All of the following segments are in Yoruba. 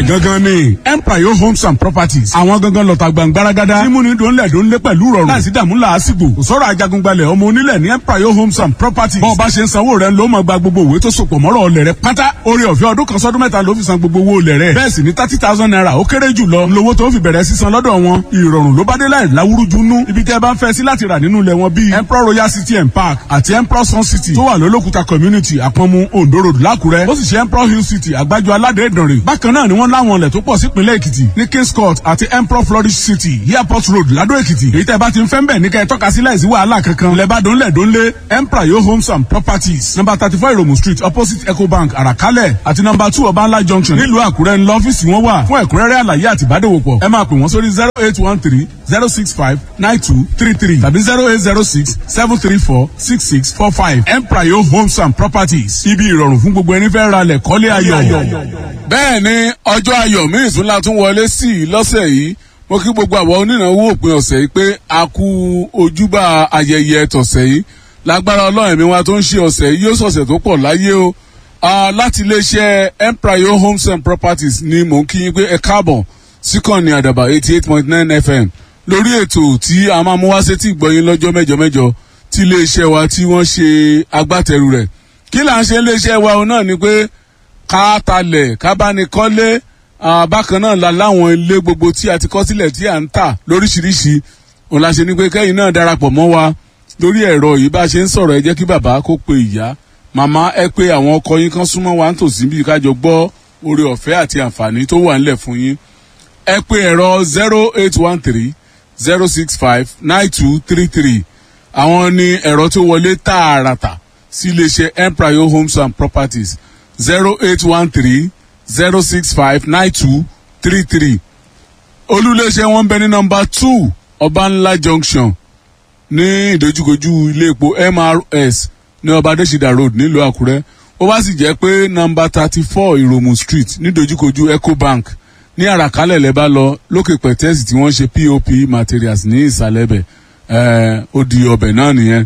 gangan ni empire homes and properties àwọn gangan lọ́ta gbàngbáragádá tí múni dòńlẹ̀ dòńlẹ̀ pẹ̀lú rọrùn láìsí dààmú làásìgbò kò sọ̀rọ̀ ajagungbalẹ̀ ọmọ onílẹ̀ ní empire homes and properties bọ́ọ̀ bá ṣe ń sanwó rẹ̀ ló máa gba gbogbo òwe tó sopọ̀ mọ́rọ̀ ọlẹ̀ rẹ̀ pátá orí ọ̀fẹ́ ọdún kan sọ́dún mẹ́ta ló fi san gbogbo owó olẹ̀ rẹ̀ bẹ́ẹ̀ sì ni thirty thousand naira ó kéré jù lọ lówó tó fi bẹ̀rẹ̀ sísan lọ́dọ̀ wọn ìrọ̀rùn ló bá dé láì láwúrúju nú ibi tẹ́ bá ń fẹ́ sí láti rà nínú ilẹ̀ wọn bíi emperor royal city and park àti emperor sun city tó wà lólókùta community àpọ̀nmu ondo road lákùrẹ́ ó sì ṣe emperor hill city àgbájọ aládé ìdànrè bákan náà ni wọ́n láwọn ilẹ̀ tó pọ̀ sípínlẹ̀ èkìtì ní kings court àti emperor flourish city airport road ládó èkìtì èyí tẹ́ bá ti ń fẹ́ ń bẹ̀ ní kẹ́ ẹ tọ́ka sí láìsí wàhálà kankan lẹ́bàdàn lẹ́dọ́nlé emperor yo homes and properties number thirty four iromu street opposite ecobank àràkálẹ̀ àti number two ọbańlá junction nílùú àkúrẹ́ ńlọ ọ́fíìsì wọn wà fún ẹ̀kúnrẹ́rẹ́ àlàyé àti ìbádòwòpọ̀ ẹ máa pè wọ́n sórí zero eight one three zero six five nine two three three tàbí zero eight zero six seven three four six six four five emprayo homes and properties ibi ìrọ̀rùn fún gbogbo ẹni fẹ́ ra lẹ̀ kọ́lé ayọ̀. bẹ́ẹ̀ ni ọjọ́ ayọ̀ míì tún la tún wọlé sí i lọ́sẹ̀ yìí mo kí gbogbo àwọn onínáwó òpin ọ̀sẹ̀ yìí pé a kú ojúbà ayẹyẹ tọ̀sẹ̀ yìí lágbára ọlọ́run mi wa tó ń ṣe ọ̀sẹ̀ yìí yóò sọ̀sẹ̀ tó pọ̀ láyé o láti iléeṣẹ́ emprayo homes and properties ni mò ń kí yín pé ẹ káàbọ̀ síkànnì àdàbà eighty eight point nine fm lórí ètò tí a máa mú wá sétí ìgbọ̀yìn lọ́jọ́ mẹ́jọ mẹ́jọ tí iléeṣẹ́ wa tí wọ́n ṣe agbátẹrù rẹ̀ kí là ń ṣe iléeṣẹ́ wa náà ni pé ká talẹ̀ ká bá ní kọ́lé bákan náà la láwọn ilé gbogbo tí a ti kọ́ sílẹ̀ tí à ń tà lóríṣiríṣi òun la ṣe ni pé kẹ́yìn náà darapọ̀ mọ́ wa lórí ẹ̀rọ yìí bá a ṣe ń sọ̀rọ̀ ẹ jẹ́ kí bàbá kó pe ìyá màmá ẹ pé àwọn ọkọ yín kan súnmọ́ wa ń tòsí bí kájọ gbọ́ oore ọ̀fẹ́ àti àǹfààní tó wà ńlẹ̀ fún yín ẹ pé ẹ̀rọ zero eight one three zero six five nine two three three àwọn ni ẹ̀rọ tó wọlé tààràtà sí iléeṣẹ́ empire homes and properties zero eight one three zero six five nine two three three olúléeṣẹ́ wọn bẹ ní nọmba two ọbànlá junction ní ìdojúkojú ilé epo mrs ní ọba adésìdá road nílùú àkúrẹ́ ó bá sì jẹ́ pé nọmba thirty four ìròmù street ní ìdojúkojú ecobank ní àràkálẹ̀ lẹ́ bá lọ lókè pẹ̀tẹ́sì tí wọ́n ṣe pop materials ní ìsàlẹ̀ bẹ̀ ó di ọbẹ̀ náà nìyẹn.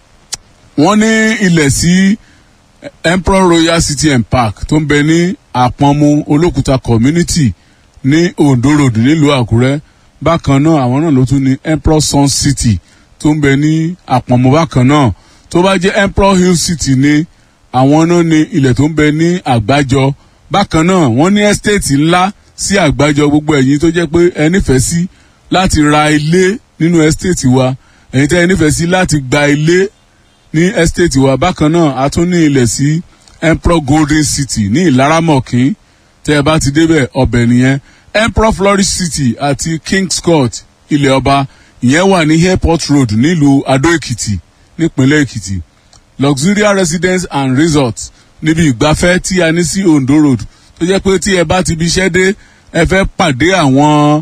wọ́n ní ilẹ̀ sí emperor royal city and park tó ń bẹ ní àpọ̀nmu olókùúta community ní ondo road nílùú àkúrẹ́ bákan náà àwọn náà ló tún ní emperor sun city tó ń bẹ ní àpọ̀nmu bákan náà tó bá jẹ́ emperor hill city ní àwọn náà ní ilẹ̀ tó ń bẹ ní àgbájọ bákan náà wọ́n ní estate ńlá sí àgbájọ gbogbo ẹ̀yin tó jẹ́ pé ẹ nífẹ̀ẹ́ sí láti ra ilé nínú estate wa ẹ̀yin tẹ́ ẹ nífẹ̀ẹ́ sí láti gba ilé ní estate wa bákan náà a tún ní ilẹ̀ sí emperor golden city ní ìlaramọ̀kín tẹ́ ẹ bá ti débẹ̀ ọbẹ̀ nìyẹn emperor flourish city àti kings court ilẹ̀ ọba ìyẹn wà ní airport road nílùú adó èkìtì nípínlẹ̀ èkìtì luxurious residence and resort níbi ìgbafẹ́ tí a ní sí ondo road tó jẹ́ pé tí ẹ bá ti bí iṣẹ́ dé ẹ fẹ́ pàdé àwọn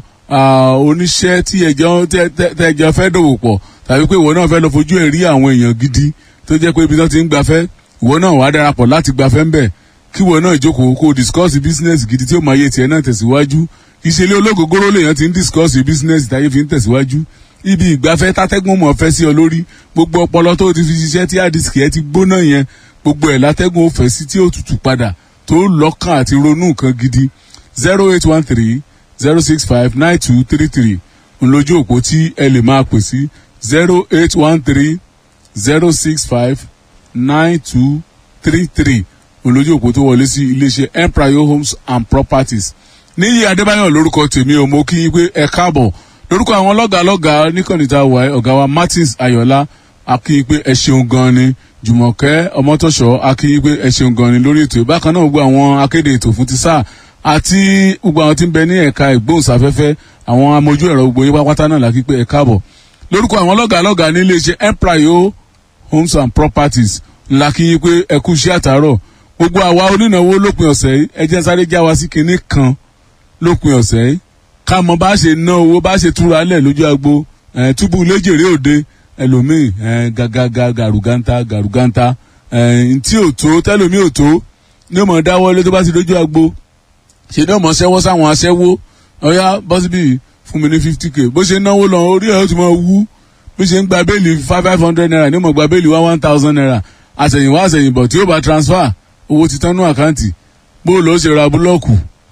oníṣẹ́ tí ẹjọ́ fẹ́ dòwò pọ̀ tàbí pé ìwọ náà fẹ́ lọ fojú ẹ̀ rí àwọn èèyàn gidi tó jẹ́ pé ibi tó ti ń gbafẹ́ ìwọ náà wàá darapọ̀ láti gbafẹ́ ńbẹ̀ kí ìwọ náà jókòó kó o discuss business gidi tí ó máa yé tiẹ̀ náà tẹ̀síwájú ìṣẹ̀lẹ̀ ológogoro lèèyàn ti ń discuss business táyé fi ń tẹ̀síwájú ibi ìgbafẹ́ tátẹ́gùn mọ̀ fẹ́ sí ọ lórí gbogbo ọpọlọ tó ti fi ṣiṣẹ́ tí àdìsíkì ẹ ti gbóná yẹn gbogbo ẹ̀ látẹ́gùn ó fẹ́ sí tí ó tutù padà tó lọ́kàn àti ronú nǹkan gidi zero eight one three zero six five nine two three three ńlójú òpó tí ẹ lè máa pè sí zero eight one three zero six five nine two three three ńlójú òpó tó wọlé sí iléeṣẹ́ empire homes and properties níyì adébáyọ̀ lórúkọ tèmi ò mọ kí yín pé ẹ káàbọ̀ lórúkọ àwọn lọ́gàálọ́gàá níkànnìta wà ọ̀gá wa martins ayọ̀lá akíyín pé ẹ ṣeun gan ni jùmọ̀kẹ́ ọmọtọ́ṣọ́ akíyín pé ẹ ṣeun gan ni lórí ètò bákan náà gbogbo àwọn akéde ètò fún ti sáà àti gbogbo àwọn tí ń bẹ ní ẹ̀ka ìgbóhùnsáfẹ́fẹ́ àwọn amójú ẹ̀rọ gbogbo yín pátá náà lákì pé ẹ káàbọ̀ lórúkọ àwọn lọ́gàálọ́gàá ní iléeṣẹ́ empire homes and properties ńlá kí yín pé ẹ kú iṣẹ́ àtàárọ̀ gbogbo àwa onínáwó lópin ọ̀sẹ̀ yìí ẹ jẹ́ sáré já wa sí kinní kan lópin ọ̀sẹ̀ yìí ká mọ bá ṣe ná owó bá ṣe túra lẹ̀ lójú agbo túbú léjèrè òde ẹlòmíì gàgàgà gàrúgàntà gàrúgàntà ntí ò tó tẹlòmíì ò tó ní ọmọ dáwọ́lé tó bá ti lójú agbo ṣe ní ọmọ ṣẹ́wọ́ sáwọn aṣẹ́wó ọ̀yá bọ́sibí fún mi ní fifty k bó ṣe náwó lọ orí ẹ̀ ó ti máa wú bí ṣe ń gba béèlì five five hundred naira ní ọmọ gba béèlì one one thousand naira àtẹ̀yìnwá àtẹ̀yìnbọ̀ tí ó bá transfer owó ti tán ní àkáǹtì bó ló ṣe ra búlọ́ọ̀kù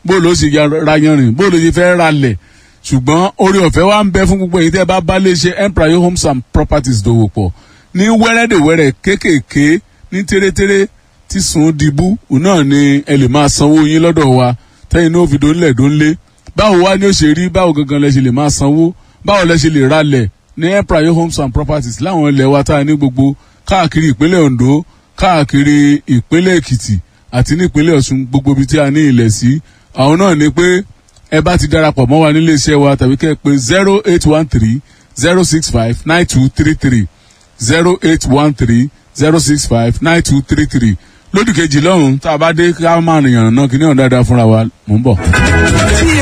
bó ló ṣe ra yanrìn bó ló ṣe fẹ́ ralẹ̀ ṣùgbọ́n orí ọ̀fẹ́ wa ń bẹ fún gbogbo èyí tẹ́ bá bá lè ṣe empire homes and properties dòwò pọ̀ ní wẹ́rẹ́dẹ̀wẹ́rẹ́ kéékèèké ní tẹ́rẹ́tẹ́rẹ́ tí sùn dìbú òun náà ni ẹ lè máa sanwó yín lọ́dọ̀ wa tẹ́yìn náà fi dónlẹ̀ dónlé báwo wá ni ó ṣe rí báwo gangan lẹ ṣe lè máa sanwó báwo lẹ ṣe lè ralẹ̀ ní empire homes and properties láwọn ilẹ̀ wa tá a ní gbogbo káàkiri ìpínlẹ̀ ondo káàkiri ìpínlẹ̀ èkìtì àti ní ìpínlẹ̀ ọ̀ṣun gbogbo ibi tí a ní ilẹ̀ sí àwọn náà ni pé ẹ bá ti darapọ̀ mọ́ wa nílé iṣẹ́ wa tàbí kẹ́ ẹ pé zero eight one three zero six five nine two three three zero eight one three zero six five nine two three three lódì kejì lọ́hùn tá a bá dé ká máa rìnyàn náà kí ní ọ̀dà dáa fúnra wa mò ń bọ̀.